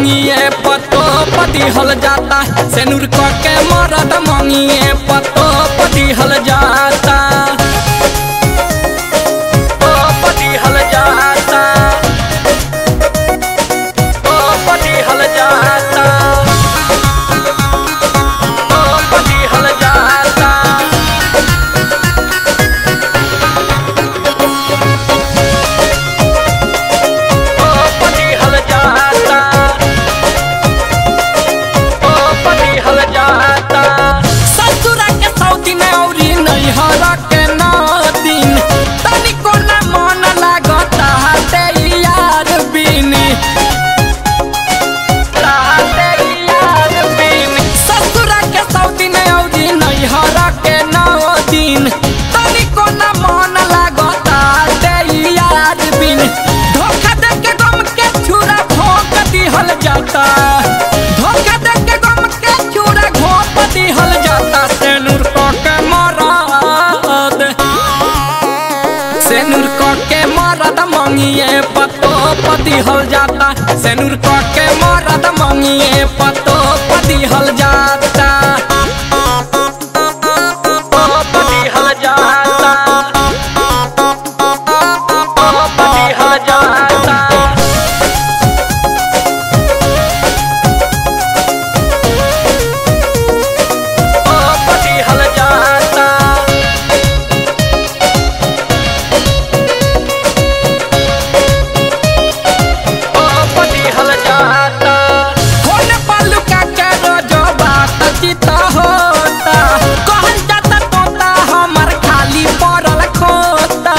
मंगिए पतो पति हल जाता सेनुर क के मरद मंगिए पतो पति हल जाता ओ पति हल जाता ओ पति हल जाता ओ पति हल जाता ओ पति हल जाता ओ पति हल जाता ससुरा के सौती में औरी नैहर के नौ दिन तनिको न मन लागता हाथे यार बिनी ताते यार बिनी ससुरा के सौती में औरी नैहर के नौ दिन तनिको न मन लागता हाथे यार बिनी धोखा दे के गम के छुरा भोंक दिहल जाता धोखा दे के गम के छुरा घोंप दिहल जाता सेनुर क के मरद सेनुर क के मरद मंगिए पतो पति हल जाता सेनुर क के मरद मंगिए पतो पति हल जाता ओ पति हल जाता ओ पति हल जाता ओ पति हल जाता ओ पति हल जाता खोल पल्लू का के रोजो बात चिता होता कहल जाता तोता हमर खाली पड़ल खोता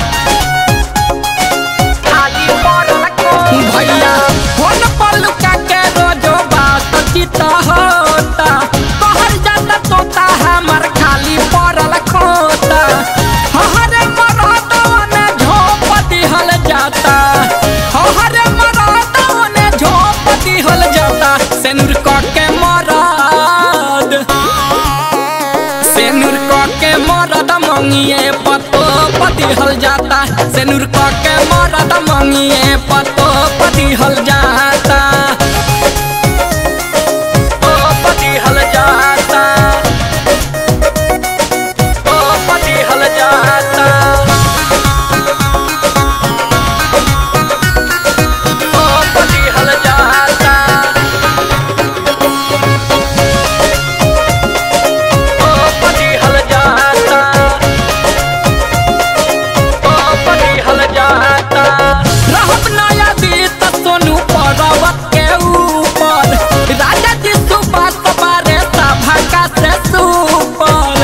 खाली पड़ल खोता भैया खोल पल्लू का के रोजो बात चिता होता कहल जाता तोता हमर खाली पड़ल खोता हरे मरदवन झोप दिहल जाता हरे मरदवन झोप दिहल जाता सेनुर क के मरद सेनुर क के मरद मंगिए पतो पति हल जाता सेनुर क के मरद मंगिए पतो पति हल जाता ओ पति हल जाता ओ पति हल जाता ओ पति हल जाता ओ पति हल जाता ओ पति हल जाता रहब नया बीत सोनू पर्वत के ऊपर राजा जी सुबास बारे सभा का से सुपर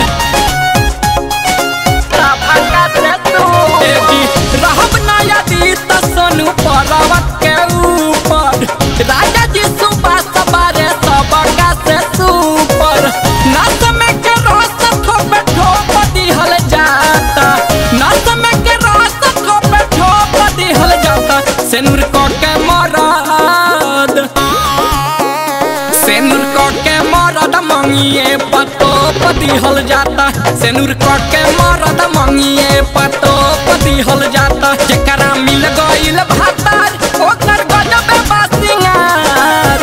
सभा का से सुपर रहब नया बीत सोनू पर्वत के ऊपर राजा जी सुबास बारे सभा से सुपर नस में के रस ठोप ठोप दिहल जाता नस में के रस ठोप ठोप दिहल जाता सेनुर क के मरद सेनुर क के मरद मंगिए पतो पति हल जाता सेनुर क के मरद मंगिए पतो पति हल जाता जेकरा मिल गइल भातार ओकर गजबे बासिंगार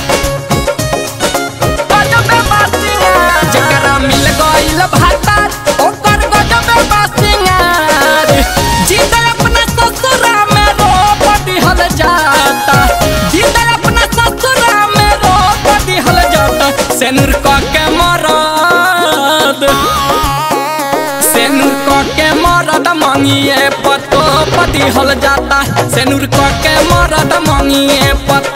गजबे बासिंगार जेकरा मिल गइल भातार ओकर गजबे बासिंगार जीते अपना ससुरा में रोप दिहल जाता जीते अपना ससुरा में रोप दिहल जाता सेनुर क के मरद सेनुर क के मरद मंगिए पतो पति हल जाता सेनुर क के मरद मंगिए पतो